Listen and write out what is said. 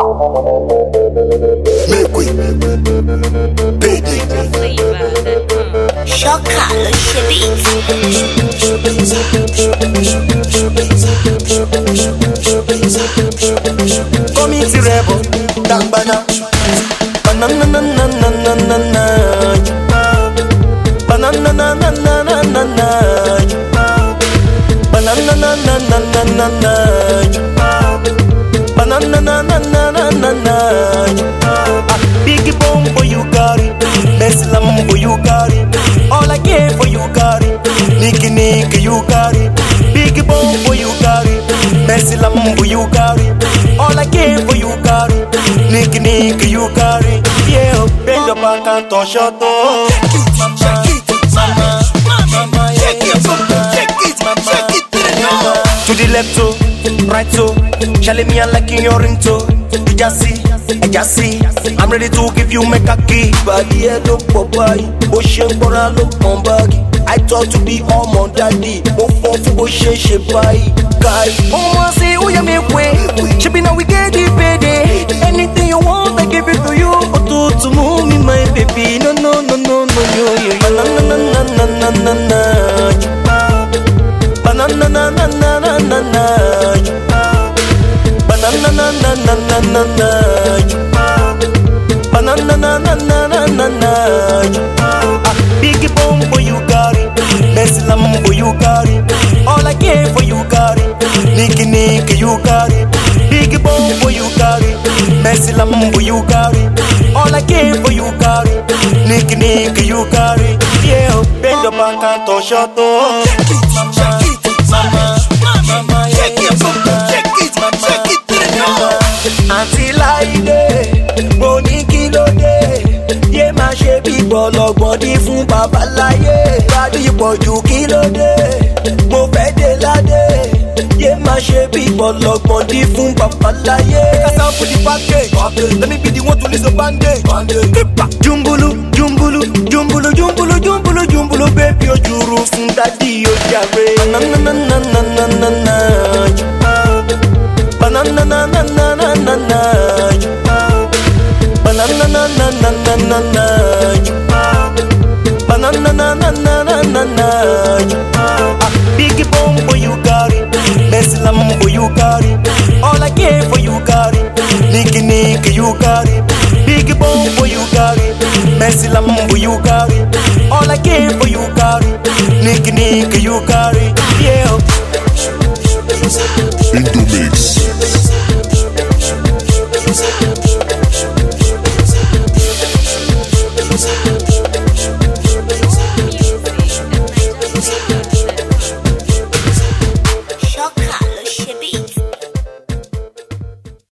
Make we pay Szoka, Lusiewic. Community rebel, Dangbana. Banana na na na na na na. Banana na na na na na na. Banana na na na na na na. Banana na na na na na na. Ah, Biggie bomb for you carry, Messi lamb for you carry. All I care for you carry, Nicky Nicky you carry. Biggie bomb for you carry, Messi lamb for you carry. All I care for you carry, Nicky Nicky you carry. Yeah, bend your back and touch your toe. To the left toe, right toe, Charlie me and liking your ring toe. You just see, I just see. I'm ready to give you my key. Body head up, Popeye. Ocean Bora look on baggy. I thought to be all my daddy. Mo fun fún bó ṣe ṣe báyìí. Guy, ọmọ ṣe ó yẹ mi pé. Ṣebí na we get the payday. Anything you want, I give it to you. Òtútù mú mi, my baby. No, no, no, no, no, yo, yo, yo. Banana, na, na, na, na, na. Banana na na na na na na Banana na na na na na na Banana na na na na na na Ah, Biggie bomb for you carry Messi lamb for you carry All I care for you carry Nicky Nicky you carry Biggie bomb for you carry Messi lamb for you carry All I care for you carry Nicky Nicky you carry Yeah, bend your back and touch your toe àǹtí láìdé mo ní kí ló dé yé má ṣe bí gbọlọgbọn dín fún babaláyé gbádùn ìpọ̀jù kí ló dé mo fẹ́ dé ládé yé má ṣe bí gbọlọgbọn dín fún babaláyé. kásá fún di package let me be the one to lose the bandage. Kípa. jumbulu jumbulu jumbulu jumbulu jumbulu jumbulu bébí ojúru fún dádì ojàre. nanananananana. Banana na na na na na na Banana na na na na na na Banana na na na na na na Ah, Biggie bomb for you carry Messi lamb for you carry All I care for you carry Nicky Nicky you carry Biggie bomb for you carry Messi lamb for you carry All I care for you carry Nicky Nicky you carry Yeah Indomix.